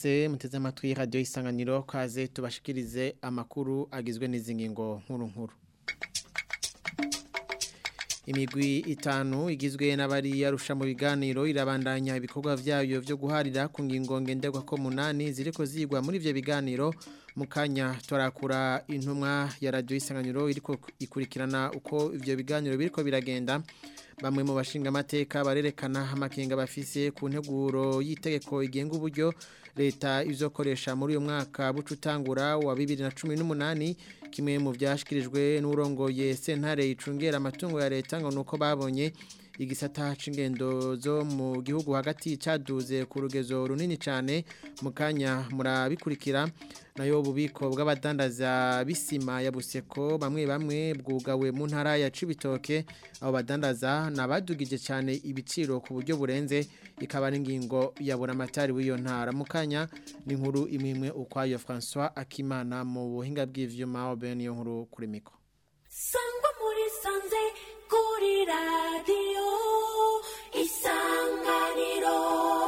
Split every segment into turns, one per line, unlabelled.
mwese muteze amatwi radio isanganiro kaze tubashikirize amakuru agizwe n'izi ngingo nkuru nkuru imigwi itanu igizwe n'abari yarusha mu biganiro irabandanya ibikorwa vyayo vyo guharira ku ngingo ngenderwa ko munani ziriko zigwa muri ivyo biganiro mu kanya torakura intumwa ya radio isanganiro iriko ikurikirana uko ivyo biganiro biriko biragenda bamwe mu bashinga amateka barerekana amakenga bafise ku nteguro y'itegeko igenga uburyo leta izokoresha muri uyu mwaka bucutangura wa 2018 kimwe mu byashikirijwe n'urongoye sentare icungera amatungo ya leta ngo nuko babonye igisata c'ingendo zo mu gihugu hagati caduze ku rugezo runini cyane mu kanya murabikurikira nayo ububiko bw'abadandaza bisima ya buseko bamwe bamwe bwugawe mu ntara ya Cibitoke abo badandaza nabadugije cyane ibiciro ku buryo burenze ikaba n'ingingo ya buramatari w'iyo ntara mu kanya ni nkuru imwe ukwayo François Akimana mu buhinga bw'ivyuma oben yo nkuru kuri mikro
sangwa muri sanze kuri radiyo isanganiro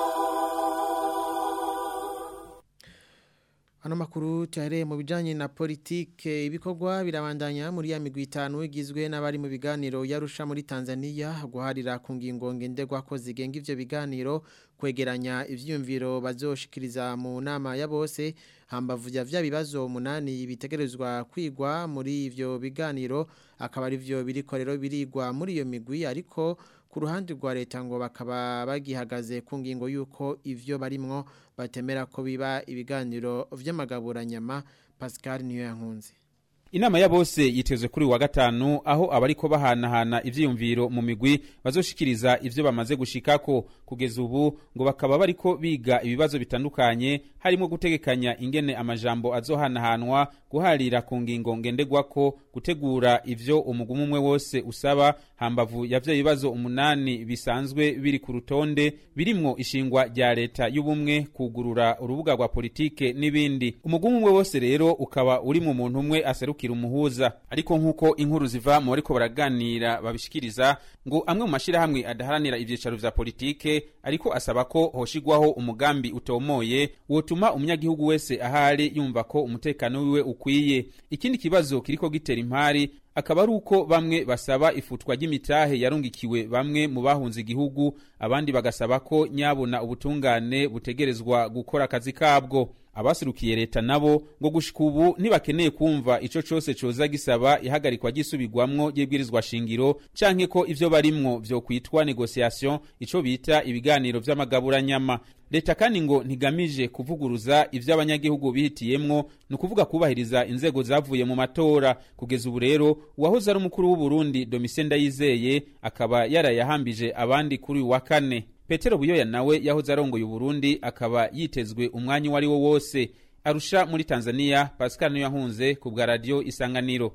Hano makuru tuhareye mu bijanye na politike ibikorwa birabandanya muri ya migwi itanu igizwe n'abari mu biganiro yarusha muri Tanzania guharira ku ngingo ngenderwa ko zigenga ivyo biganiro kwegeranya ivyumviro bazoshikiriza mu nama ya bose hambavu ya vya bibazo umunani bitegerezwa kwigwa muri ivyo biganiro akaba ari vyo biriko rero birigwa muri iyo migwi ariko ku ruhande rwa leta ngo bakaba bagihagaze ku ngingo y'uko ivyo barimwo batemera ko biba ibiganiro vy'amagaburanyama Pascal niyo yankunze
Inama ya bose yitezwe kuri wa gatanu aho abariko bahanahana ivyiyumviro mu migwi bazoshikiriza ivyo bamaze gushikako kugeza ubu ngo bakaba bariko biga ibibazo bitandukanye harimo gutegekanya ingene amajambo azohanahanwa guharira ku ngingo ngendegwako gutegura ivyo umugumu umwe wose usaba hambavu ya vyo bibazo umunani bisanzwe biri ku rutonde birimwo ishingwa rya leta y'ubumwe kugurura urubuga rwa politike n'ibindi umugumu umwe wose rero ukaba uri mu muntu umwe aseruka kira umuhuza ariko nkuko inkuru ziva mu bariko baraganira babishikiriza ngo amwe mu mashirahamwe adaharanira ivyicaro vya politike ariko asaba ko hoshigwaho umugambi utomoye wotuma umunyagihugu wese ahari yumva ko umutekano wiwe ukwiye ikindi kibazo kiriko gitera impari akaba ari uko bamwe basaba ifutwa ry'imitahe yarungikiwe bamwe mu bahunze igihugu abandi bagasaba ko nyabona ubutungane butegerezwa gukora akazi kabwo abasirukiye leta nabo ngo gushika ubu ntibakeneye kumva ico cose coza gisaba ihagarikwa gisubirwamwo ry'ibwirizwa shingiro canke ko ivyo barimwo vyo kwitwa negociation ico bita ibiganiro vy'amagaburanyama leta kandi ngo ntigamije kuvuguruza ivyo abanyagihugu bihitiyemwo ni ukuvuga kubahiriza inzego zavuye mu matora kugeza ubu rero uwahoze ari umukuru w'uburundi domitien ndayizeye akaba yarayahambije abandi kuri uyu wa kane petero buyoya nawe yahoze arongoye uburundi akaba yitezwe umwanya uwo ari wo wose arusha muri tanzania pascal niyo yahunze ku bwa radiyo isanganiro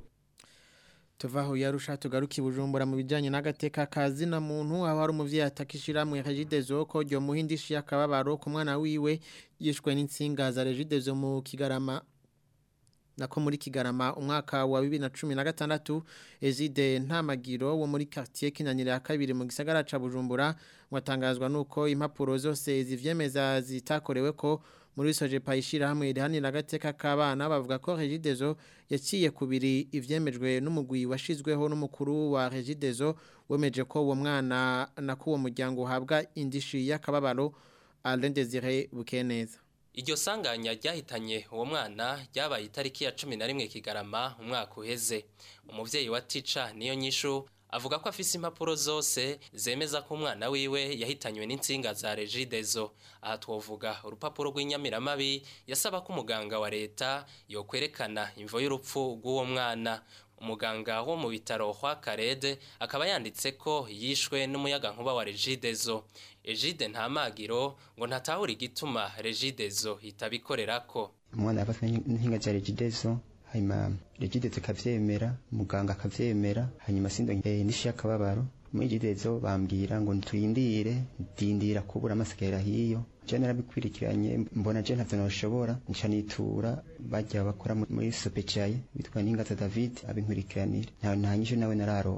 tuvaho yarusha tugaruka bujumbura mu bijyanye n'agateka kazi na muntu aho hari umubyeyi atakishira mu regidezo ko ryo muhindishiye akababaro ku mwana wiwe yishwe n'insinga za regidezo mu kigarama nako muri kigarama umwaka wa bibiri na cumi na gatandatu ezide ntamagiro wo muri quartier kinanira ya kabiri mu gisagara ca Bujumbura watangazwa nuko impapuro zose zivyemeza zitakorewe ko muri soje payishira hamwe irihanira agateka k'abana bavuga ko Regidezo yaciye kubiri ivyemejwe n'umugwi washizweho n'umukuru wa Regidezo wemeje ko uwo mwana na kuwo muryango uhabwa indishi y'akababaro Alain Desire Bukeneza
Iryo sanganya ryahitanye uwo mwana ryabaye itariki ya 11 Kigarama umwaka uheze. Umuvyeyi wa Tica niyo nyishu avuga ko afise impapuro zose zemeza ko umwana wiwe yahitanywe n'insinga za Regidezo. Aha twovuga urupapuro rw'inyamiramabi yasaba ko umuganga wa leta yokwerekana imvo y'urupfu rw'uwo mwana. umuganga wo mu bitaro kwa Karede akaba yanditse ko yishwe n'umuyaga nkuba wa Regidezo Egide nta magiro ngo ntatahura igituma Regidezo itabikorerako
umwana yafatwe n'inkinga za Regidezo hanyuma Regidezo kavyemera muganga akavyemera hanyuma sindo eh, nishi yakababaro muri Regidezo bambwira ngo ntuyindire ndindira kubura amasekera hiyo je narabikwirikiranye mbona je ntavyo noshobora nca nitura bajya bakora muri sopecaye bitwa n'ingaza David abinkurikiranira nta nta nyisho nawe nararonka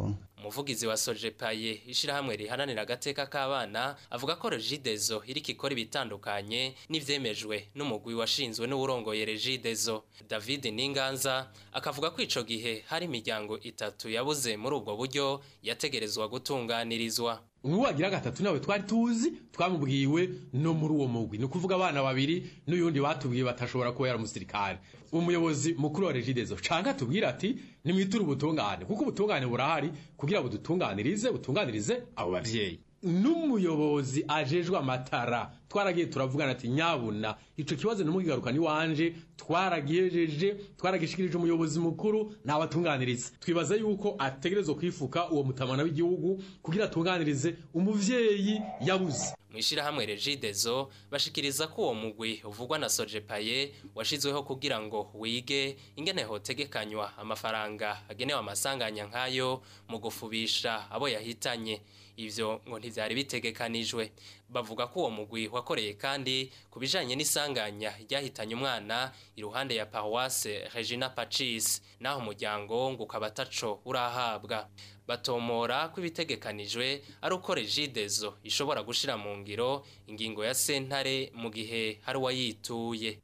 umuvugizi wa sojepaye ishirahamwe rihananira agateka k'abana avuga ko regidezo iriko ikora ibitandukanye n'ivyemejwe n'umugwi washinzwe n'uwurongoye regidezo david ninganza akavuga ko ico gihe hari imiryango itatu yabuze muri ubwo buryo yategerezwa gutunganirizwa
uwagira gatatu nawe twari tuzi twamubwiwe no muri uwo mugwi ni ukuvuga abana babiri n'uyundi batubwiye batashobora kuba yari umusirikare umuyobozi mukuru wa regidezo canke atubwira ati nimwiture ubutungane kuko ubutungane burahari kugira budutunganirize butunganirize abo bavyeyi n'umuyobozi ajejwe amatara twaragiye turavugana ati nyabuna ico kibazo numukigaruka ni wanje twaragihejeje twaragishikirije umuyobozi mukuru nabatunganiriza twibaza yuko ategerezwa kwifuka uwo mutamana w'igihugu kugira atunganirize umuvyeyi yabuze
mwishirahamwe regidezo bashikiriza ko uwo mugwi uvugwa na sojepaye washizweho kugira ngo wige ingene hotegekanywa amafaranga agenewe amasanganya nk'ayo mu gufubisha abo yahitanye ivyo ngo ntivyari bitegekanijwe bavuga ko uwo mugwi wakoreye kandi ku bijanye n'isanganya ryahitanye umwana iruhande ya paroisse Regina Pacis naho umuryango ngo ukaba ataco urahabwa batomora ko ibitegekanijwe ari uko regidezo ishobora gushira mu ngiro ingingo ya sentare mu gihe hari uwayituye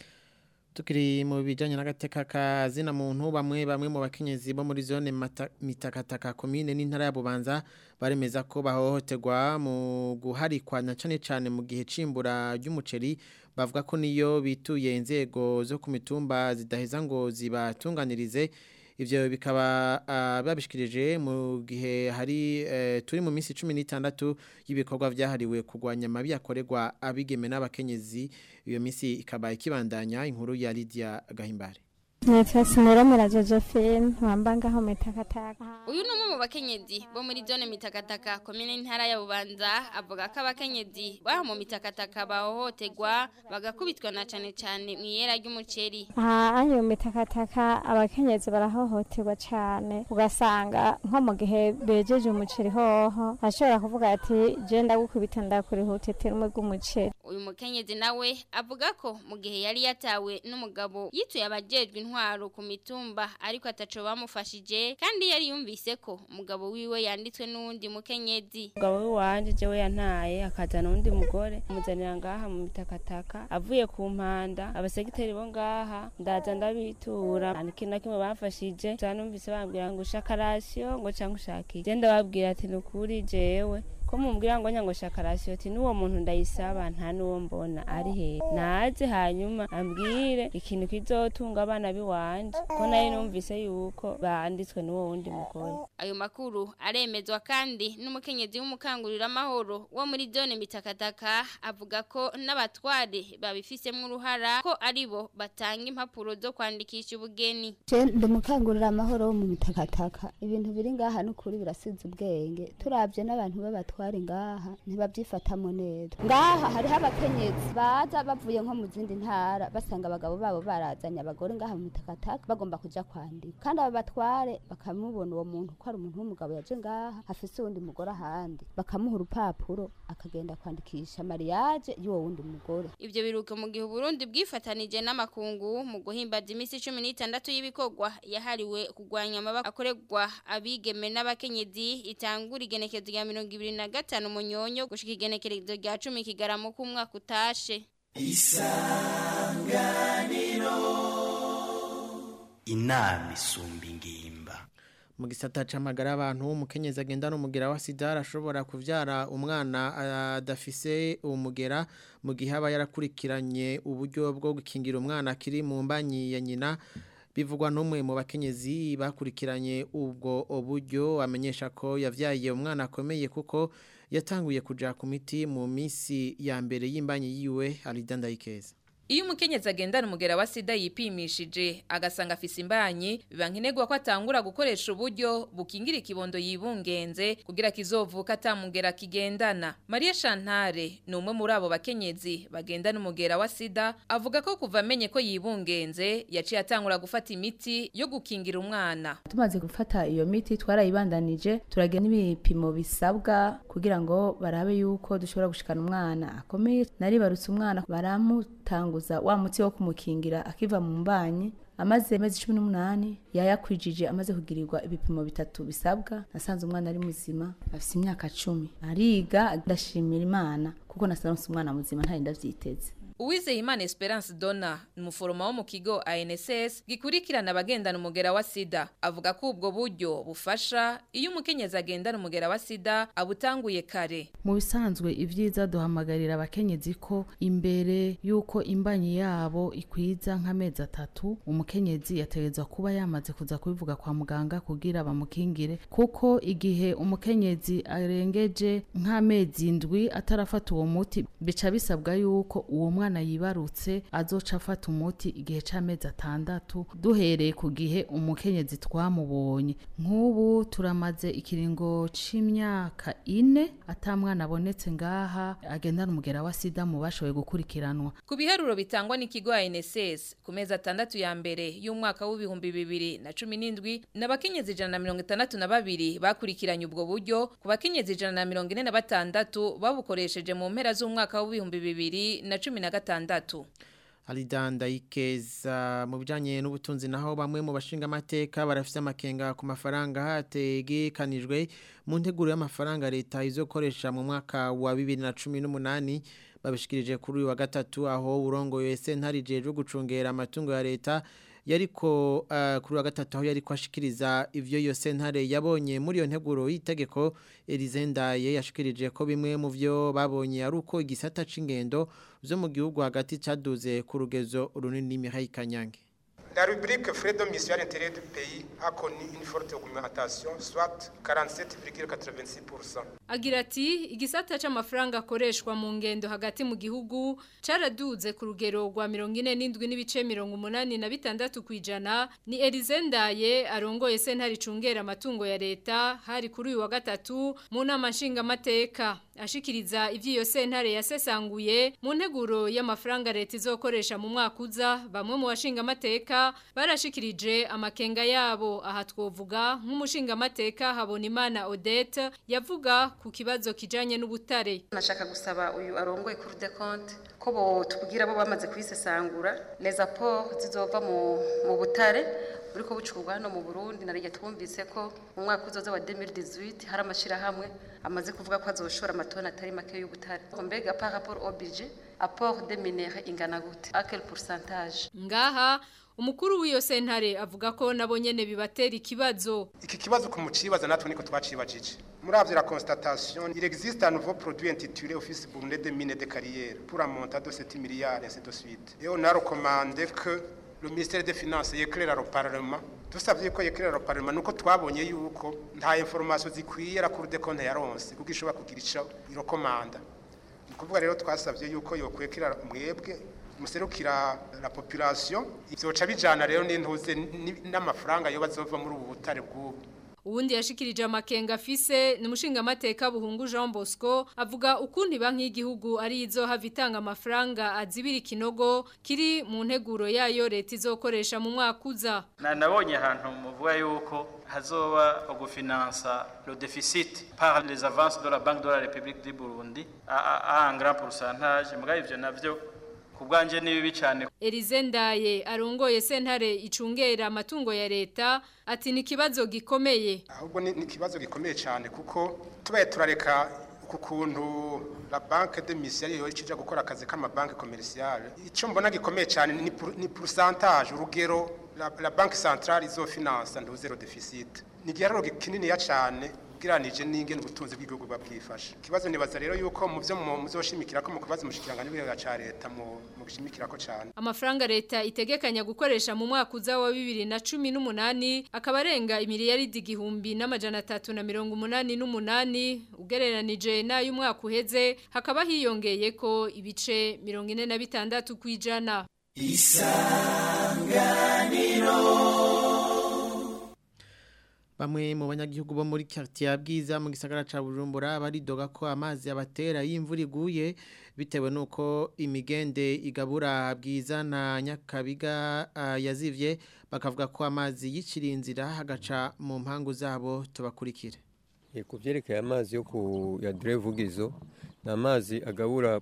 tukiri mu bijyanye n'agateka kazina muntu bamwe bamwe mu bakenyezi bo muri zone mitakataka komine n'intara ya bubanza baremeza ko bahohoterwa mu guharikwa na cyane cyane mu gihe cimbura ry'umuceri bavuga ko niyo bituye inzego zo ku mitumba zidaheza ngo zibatunganirize ibyo bikaba babishikirije mu gihe hari turi mu minsi cumi n'itandatu y'ibikorwa byahariwe kurwanya amabi yakorerwa abigeme n'abakenyezi iyo minsi ikaba ikibandanya inkuru ya Lydia Gahimbare
Nitwa Siniromera Josephine wamba ngaho mitakataka.
Uyu ni umwe mu bakenyezi bo muri zone mitakataka komine ntara ya Bubanza avuga ko abakenyezi baho mu mitakataka bahohoterwa bagakubitwa na cane cane mu yera ry'umuceri.
Aha ayo mitakataka abakenyezi barahohoterwa cane ugasanga nko mu gihe bejeje umuceri hoho ashobora kuvuga ati je ndagukubita ndakurihutetera umwe bw'umuceri.
Uyu mukenyezi nawe avuga ko mu gihe yari yatawe n'umugabo yituye abajejwe intwaro ku mitumba ariko ataco bamufashije kandi yari yumvise ko umugabo wiwe yanditswe n'uwundi mukenyezi
umugabo we wanje jewe yantaye akazana uwundi mugore amuzanira ngaha mu mitakataka avuye ku mpanda abasegiteri bo ngaha ndaza ndabitura nta kintu na kimwe bamfashije za numvise bambwira ngo ushaka rasiyo ngo canke ushaka iki je ndababwira ati nukuri jewe ko mumbwira ngo nyango shaka rasiyo ati n'uwo muntu ndayisaba nta n'uwo mbona ari he naze hanyuma ambwire ikintu kizotunga abana biwanje ko nayo numvise yuko banditswe n'uwo wundi mugore
ayo makuru aremezwa kandi n'umukenyezi w'umukangurira amahoro wo muri zone mitakataka avuga ko n'abatware babifisemo uruhara ko aribo batanga impapuro zo kwandikisha ubugeni
ndi umukangurira amahoro wo mu mitakataka ibintu biri ngaha n'ukuri birasize ubwenge turabye n'abantu b'abatware batware ngaha ntibabyifatamo neza ngaha hariho abakenyezi baza bavuye nko mu zindi ntara basanga abagabo babo barazanye abagore ngaha mu mitakataka bagomba kuja kwandika kandi abo batware bakamubona uwo muntu ko ari umuntu w'umugabo yaje ngaha afise uwundi mugore ahandi bakamuha urupapuro akagenda kwandikisha mariage y'uwo wundi mugore
ivyo biruka mu gihe Burundi bwifatanije n'amakungu mu guhimbaza imisi 16 y'ibikorwa yahariwe kugwanya amabaka akorerwa abigeme n'abakenyezi itangura igenekezo rya 2025 munyonyo gushika igenekerezo rya 10 kigaramo ku mwaka utashe
isanganiro inama isumba ingimba
mu gisata c'amagara abantu umukenyezi agenda n'umugera wa sida arashobora kuvyara umwana adafise umugera mu gihe aba yarakurikiranye uburyo bwo gukingira umwana akiri mu mbanyi ya nyina bivugwa n'umwe mu bakenyezi bakurikiranye ubwo buryo amenyesha ko yavyaye umwana akomeye kuko yatanguye kuja ku miti mu minsi ya mbere y'imbanyi yiwe aridandayikeza
Iyo umukenyezi agendana umugera wa sida yipimishije agasanga afise imbanyi biba nkenerwa ko atangura gukoresha uburyo bukingira ikibondo yibungenze kugira kizovuka atamugera kigendana Maria Chantare ni umwe muri abo bakenyezi bagendana umugera wa sida avuga ko kuva amenye ko yibungenze yaciye atangura gufata imiti yo gukingira umwana
tumaze gufata iyo miti twarayibandanije turagira n'ibipimo bisabwa kugira ngo barabe yuko dushobora gushikana umwana akomeye naribarutse umwana baramutanga wa muti wo kumukingira akiva mu mbanyi amaze amezi cumi n'umunani yayakwijije amaze kugirirwa ibipimo bitatu bisabwa nasanze umwana ari muzima afite imyaka cumi ariga ndashimira imana kuko nasanze umwana muzima ntari ndavyiteze
Uwizeyimana Esperance Donna ni umuforoma wo mu kigo ANSS gikurikirana abagendana umugera wa sida avuga ko ubwo buryo bufasha iyo umukenyezi agendana umugera wa sida abutanguye kare
mu bisanzwe ibyiza duhamagarira abakenyezi ko imbere y'uko imbanyi yabo ikwiza nk'amezi atatu umukenyezi yategerezwa kuba yamaze kuza kubivuga kwa muganga kugira bamukingire kuko igihe umukenyezi arengeje nk'amezi indwi atarafata uwo muti bica bisabwa yuko uwo mwana yibarutse azoca afata umuti igihe c'amezi atandatu duhereye ku gihe umukenyezi twamubonye nk'ubu turamaze ikiringo c'imyaka ine ata mwana abonetse ngaha agendana umugera wa sida mu bashoboye gukurikiranwa
ku biharuro bitangwa n'ikigo ANSS ku mezi atandatu ya mbere y'umwaka w'ibihumbi bibiri na cumi n'indwi n'abakenyezi ijana na mirongo itandatu na babiri bakurikiranye ubwo buryo ku bakenyezi ijana na mirongo ine na batandatu babukoresheje mu mpera z'umwaka w'ibihumbi bibiri na cumi na gatandatu
Alidanda ikeza mu bijanye n'ubutunzi naho bamwe mu bashinga amateka barafise amakenga ku mafaranga hategekanijwe mu nteguro y'amafaranga leta izokoresha mu mwaka wa 2018 babishikirije kuri uyu wa gatatu aho urongoye sentare jeje gucungera amatungo ya leta yariko uh, kuri wa gatatu aho yariko ashikiriza ivyo yo sentare yabonye muri yo nteguro y'itegeko Elizendaye yashikirije ko bimwe mu vyo babonye ari uko igisata c'ingendo zo mu gihugu hagati caduze ku rugezo runini Mihaye Kanyange
La rubrique frais de mission à l'intérieur du pays a connu une forte augmentation, soit 47,86%.
Agira ati igisata c'amafaranga akoreshwa mu ngendo hagati mu gihugu caraduze ku rugero rwa 47 n'ibice 86 kwijana ni Elizendaye arongoye sentari cungera amatungo ya leta hari kuri uyu wa gatatu mu nama nshinga mateka ashikiriza ivyiyo sentare yasesanguye mu nteguro y'amafaranga leta izokoresha mu mwaka uza bamwe mu bashinga mateka barashikirije amakenga yabo aha twovuga nk'umushinga mateka habona imana Odette yavuga ku kibazo kijanye n'ubutare
nashaka gusaba uyu arongoye kuri de compte ko bo tubwira bo bamaze kwisesangura les apports zizova mu mu butare buriko bucurwa hano mu Burundi narije twumvise ko mu mwaka uzoza wa 2018 hari amashirahamwe amaze kuvuga ko azoshora amatoni atari make y'ubutare mbega par rapport au budget apport de minéraux ingana gute à quel pourcentage
ngaha umukuru w'iyo sentare avuga ko nabo nyene bibatera ikibazo
iki kibazo ku mucibaza natwe niko twacibajije muri avyo la constatation il existe un nouveau produit intitulé office burundais de mines de carrière pour un montant de 7 milliards et ainsi de suite et on a recommandé que le ministère des finances yéclaire au parlement dusabye ko yéclaire au parlement nuko twabonye yuko nta information zikwiye la cour des comptes yaronse kuko ishobora kugira ico irokomanda kuvuga rero twasabye yuko yokwekera mwebwe muserukira la population ivyoca bijana rero n'intuze n'amafaranga yo bazova muri ubu butare bw'ubu
Uwundi yashikirije amakenga afise ni mushinga mateka buhungu Jean Bosco avuga ukundi banki y'igihugu ari izo havitanga amafaranga azibira ikinogo kiri mu nteguro yayo leta izokoresha mu mwaka uza.
Na nabonye ahantu muvuga yuko hazoba ugufinansa le déficit par les avances de la Banque de la République du Burundi à, à, à un grand pourcentage mugabe ivyo navyo kubwanje ni bibi cyane
Elizendaye arongoye sentare icungera amatungo ya leta ati ni kibazo gikomeye
ahubwo ni kibazo gikomeye cyane kuko tubaye turareka ku kuntu la banque de mission yo cija gukora akazi kama banque commerciale ico mbona gikomeye cyane ni ni pourcentage urugero la, la banque centrale izo finance ndo zero deficit ni giharuro kinini ya cyane ugereranije n'ingene ubutunzi bw'igihugu babwifashe ikibazo nibaza rero yuko mu byo muzoshimikira ko mu kubaza umushikiranganje w'ibiga ca leta mu gushimikira ko cyane
amafaranga leta itegekanya gukoresha mu mwaka uza wa 2018 akaba arenga imiliyaridi igihumbi n'amajana atatu na mirongo umunani n'umunani ugereranije n'ayo umwaka uheze hakaba hiyongeye ko ibice mirongo ine na bitandatu kwijana
isanganiro
Bamwe mu banyagihugu bo muri quartier bwiza mu gisagara ca Bujumbura baridoga ko amazi abatera y'imvura iguye bitewe nuko imigende igabura bwiza na nyakabiga uh, yazivye bakavuga ko amazi yicira inzira hagaca mu mpangu zabo tubakurikire.
Ye kuvyerekeye amazi yo ku ya Drevugizo na amazi agabura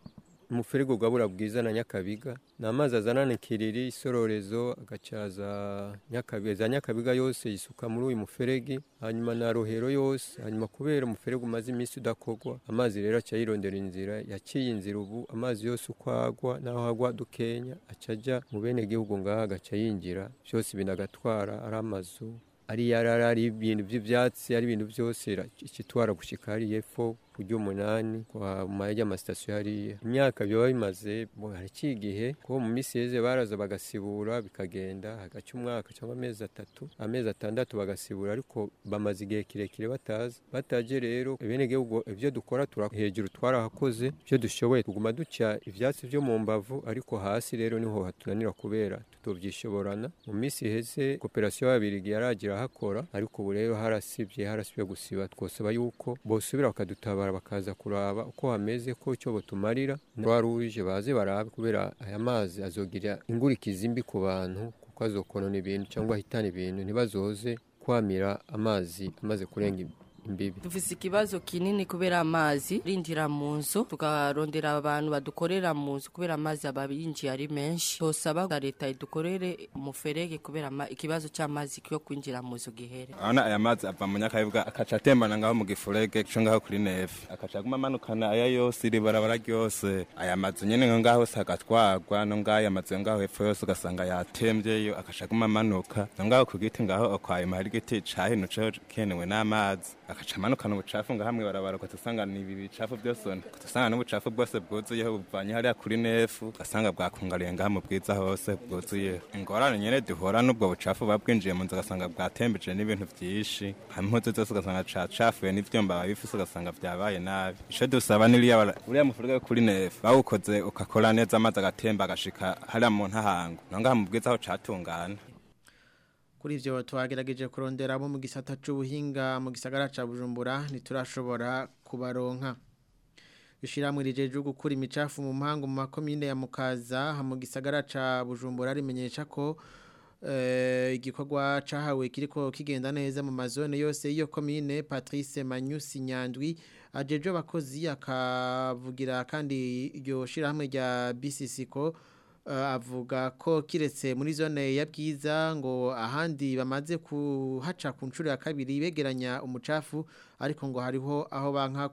umuferege ugabura bwiza na nyakabiga ni amazi azanana ikiriri isororezo agacaza nyakabiga za nyakabiga yose yisuka muri uyu muferege hanyuma na rohero yose hanyuma kubera umuferege umaze iminsi udakorwa amazi rero aca yirondera inzira yaciye inzira ubu amazi yose uko agwa n'aho agwa dukenya aca ajya mu bene gihugu ngaha agaca yinjira byose binagatwara ari amazu ari yarara ari ibintu by'ibyatsi ari ibintu byose ikitwara gushika hari epfo kurya umunani kwa maya amasitasiyo hariya imyaka biba bimaze haraciye igihe ko mu minsi yeze baraza bagasibura bikagenda hagaca umwaka cyangwa amezi atatu amezi atandatu bagasibura ariko bamaze igihe kirekire bataza bataje rero bene gihugu ibyo dukora tura hejuru twarahakoze ibyo dushoboye tuguma duca ivyatsi byo mu mbavu ariko hasi rero niho hatunanira kubera tutovyishoborana mu minsi iheze koperasiyo y'ababirigi yaragira hakora ariko ubu rero harasibye harasibye gusiba twosaba yuko bosubira bakadutabara bakaza kuraba uko hameze ko icyo botumarira ruje baze barabe kubera aya mazi azogira ingurikizi mbi ku bantu kuko azokonona ibintu cyangwa ahitana ibintu ntibazoze kwamira amazi amaze kurenga imbibi
dufise ikibazo kinini kubera amazi rindira mu nzu tukarondera abantu badukorera mu nzu kubera amazi aba yinjiye ari menshi tosaba leta idukorere umuferege kubera ikibazo cy'amazi cyo kwinjira mu nzu gihere
urabona aya mazi ava mu nyakabiga akaca atembana ngaho mu gifurege cyo ngaho kuri nefu akaca aguma amanukana aya yose iri barabara ryose aya mazu nyine nko ngaho hose agatwarwa no ngaho aya mazu ngaho hepfo yose ugasanga yatembyeyo akaca aguma amanuka no ngaho ku giti ngaho okwayima hari igiti cahinutseho kenewe n'amazi agaca amanukana ubucafu nga hamwe barabara ugasanga ni ibi bicafu byose ugasanga n'ubucafu bwose bwuzuyeho buvanye hariya kuri nefu ugasanga bwakungariye ngaha mu bwiza hose bwuzuyeho ingorane nyene duhora n'ubwo bucafu buba bwinjiye mu nzu ugasanga bwatembeje n'ibintu vyinshi hamwe impuzu zose ugasanga cacafuye n'ivyomba biba bifise ugasanga vyabaye nabi ico dusaba niriya uriya mufurege wo kuri nefu bawukoze ukakora neza amazi agatemba agashika hariya mu ntahango no ngaha mu bwiza aho catungana
kuri ivyo twagerageje kurondera abo mu gisata c'ubuhinga mu gisagara ca Bujumbura ntiturashobora kubaronka ishiramwe rijeje gukura imicafu mu mpango mu makomine ya Mukaza mu gisagara ca Bujumbura rimenyesha ko eh igikorwa cahawe kiriko kigenda neza mu mazone yose iyo komine Patrice Manyusi Nyandwi ajeje abakozi akavugira kandi iryo shiramwe rya BCCko avuga ko kiretse muri zone ya bwiza ngo ahandi bamaze kuhaca ku nshuro ya kabiri begeranya umucafu ariko ngo hariho aho banka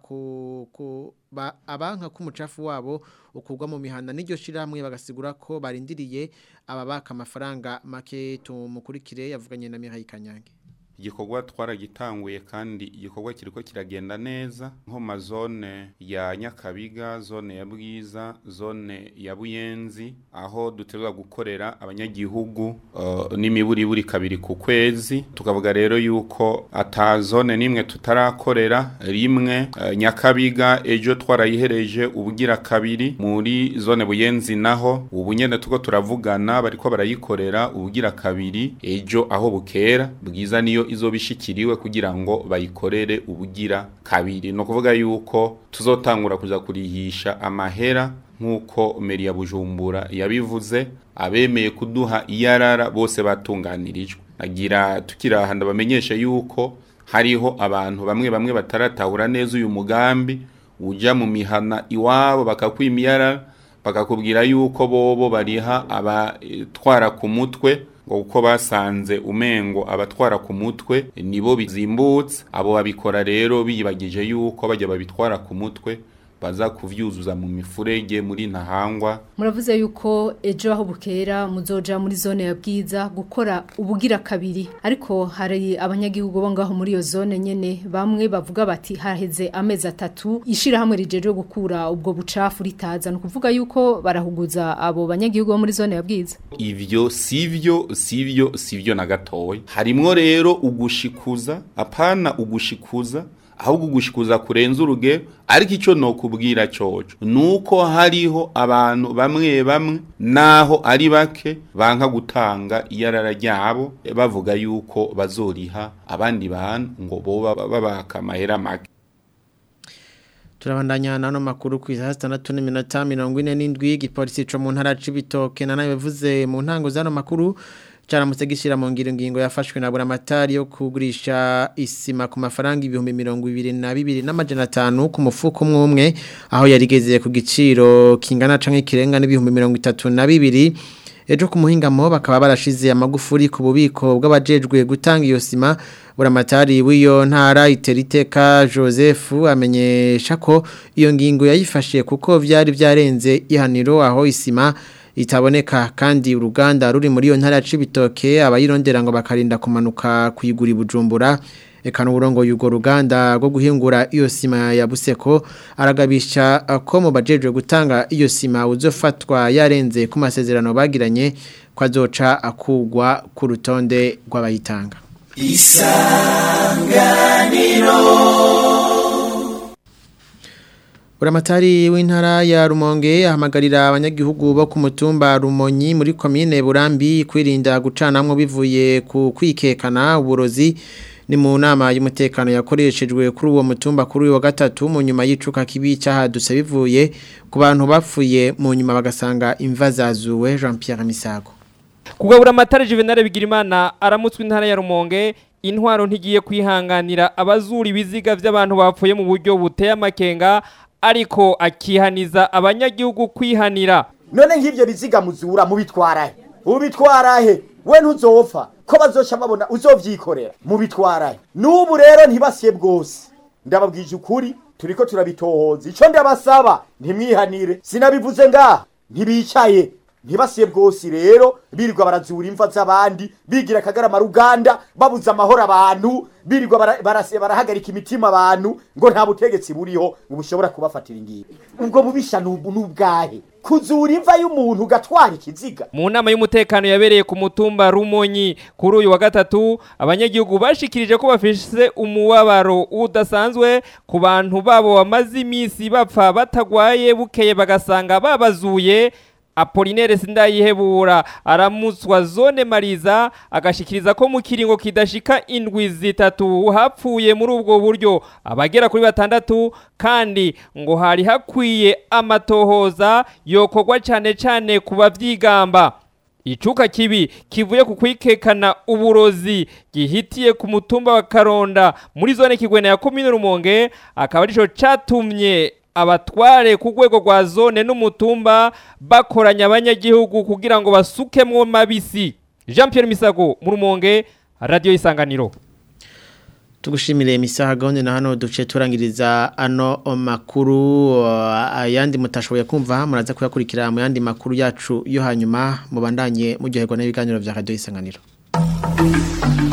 ku abanka k'umucafu wabo ukurwa mu mihanda n'iryo shirahamwe bagasigura ko barindiriye ababaka amafaranga make tumukurikire yavuganye na Mihaye Kanyange
igikorwa twaragitanguye kandi igikorwa kiriko kiragenda neza nko mazone ya Nyakabiga zone ya Bwiza zone ya Buyenzi aho duterwa gukorera abanyagihugu uh, n'imiburiburi kabiri ku kwezi tukavuga rero yuko ata zone nimwe tutarakorera rimwe uh, Nyakabiga ejo twarayihereje ubugira kabiri muri zone Buyenzi naho ubu nyene tuko turavugana bariko barayikorera ubugira kabiri ejo aho bukera Bwiza niyo izobishikiriwe kugira ngo bayikorere ubugira kabiri no kuvuga yuko tuzotangura kuza kurihisha amahera nk'uko meri ya bujumbura yabivuze abemeye kuduha iyarara bose batunganirijwe nagira tukiraha ndabamenyesha yuko hariho abantu bamwe bamwe bataratahura neza uyu mugambi uja mu mihana iwabo bakakwima iyarara bakakubwira yuko bobo bariha abatwara ku mutwe ngo uko basanze umengo abatwara ku mutwe nibo bizimbutse abo babikora rero biyibagije yuko bajya babitwara ku mutwe baza kuvyuzuza mu mifurege muri ntahangwa
muravuze yuko ejo aho bukera muzoja muri zone ya bwiza gukora ubugira kabiri ariko hari abanyagihugu bo ngaho muri iyo zone nyene bamwe bavuga bati haheze amezi atatu ishira hamwe rijeje gukura ubwo bucafu ritaza no kuvuga yuko barahuguza abo banyagihugu bo muri zone ya bwiza
ivyo sivyo sivyo sivyo na gatoya harimwo rero ugushikuza apana ugushikuza ahubwo gushikuza kurenza urugero ariko icyo nokubwira coco nuko hariho abantu bamwe bamwe naho ari bake banka gutanga iyarara ryabo bavuga yuko bazoriha abandi bantu ngo boba babaka amahera make
turabandanya nano makuru ku isaha zitandatu n'iminota mirongo ine n'indwi igipolisi co mu ntara c'ibitoke na nayo bivuze mu ntango z'ano makuru caramutse gishira mu ngiro ngingo yafashwe na buramatari yo kugurisha isima ku mafaranga ibihumbi mirongo ibiri na bibiri n'amajana atanu ku mufuko umwe umwe aho yarigeze ku giciro kingana canke kirenga n'ibihumbi mirongo itatu na bibiri ejo ku muhingamo bakaba barashize amagufuri ku bubiko bw'abajejwe gutanga iyo sima buramatari w'iyo ntara iteriteka Joseph amenyesha ko iyo ngingo yayifashe kuko vyari vyarenze ihaniro aho isima itaboneka kandi uruganda ruri muri iyo ntara cibitoke abayirondera ngo bakarinda kumanuka kuyigura ibujumbura eka n'uburongo y'urwo ruganda rwo guhingura iyo sima ya buseko aragabisha ko mu bajejwe gutanga iyo sima uzofatwa yarenze ku masezerano bagiranye ko azoca akugwa ku rutonde rw'abayitanga
isanganiro
Buramatari w'intara ya Rumonge ahamagarira abanyagihugu bo ku mutumba Rumonyi muri komine Burambi kwirinda gucanamwo bivuye ku kwikekana uburozi ni mu nama y'umutekano yakoreshejwe kuri uwo mutumba kuri uyu wa gatatu mu nyuma y'icuka kibi cyahadutse bivuye ku bantu bapfuye mu nyuma bagasanga imva zazuwe Jean Pierre Misago
kugabura amatara Juvenal Bigirimana aramutswe intara ya Rumonge intwaro ntigiye kwihanganira abazura ibiziga by'abantu bapfuye mu buryo buteye amakenga ariko akihaniza abanyagihugu kwihanira
none nk'ibyo biziga muzura mubitwarahe ubitwarahe we ntuzopfa ko bazoca babona uzovyikorera mubitwarahe n'ubu rero ntibasiye bwose ndababwije ukuri turiko turabitohoza ico ndabasaba ntimwihanire sinabivuze ngaha ntibicaye ntibasiye bwose rero birirwa barazura imva z'abandi bigira akagarama ruganda babuza amahoro abantu birirwa bara- barase- barahagarika imitima abantu ngo nta butegetsi buriho ngo bushobora kubafatira ingingo ubwo bubisha n'ubu- n'ubwahe kuzura imva y'umuntu ugatwara ikiziga
mu nama y'umutekano yabereye ku mutumba Rumonyi kuri uyu wa gatatu abanyagihugu bashikirije ko bafise umubabaro udasanzwe ku bantu babo bamaze iminsi bapfa batagwaye bukeye bagasanga babazuye Apolinere sindayihebura aramutswa zone mariza agashikiriza ko mu kiringo kidashika indwi zitatu hapfuye muri ubwo buryo abagera kuri batandatu kandi ngo hari hakwiye amatohoza yokorwa cyane cyane ku bavyigamba Icuka kibi kivuye ku kwikekana uburozi gihitiye ku mutumba wa Karonda muri zone kigwena ya komine Rumonge akaba arico catumye abatware ku rwego rwa zone n'umutumba bakoranya abanyagihugu kugira ngo basukemwo mabisi Jean Pierre Misago mu Rumonge Radio Isanganiro
tugushimire imisaha gahunda na hano duce turangiriza ano makuru uh, ayandi mutashoboye kumva muraza kuyakurikira mu yandi makuru yacu yo hanyuma mubandanye muryoherwa n'ibiganiro bya radio isanganiro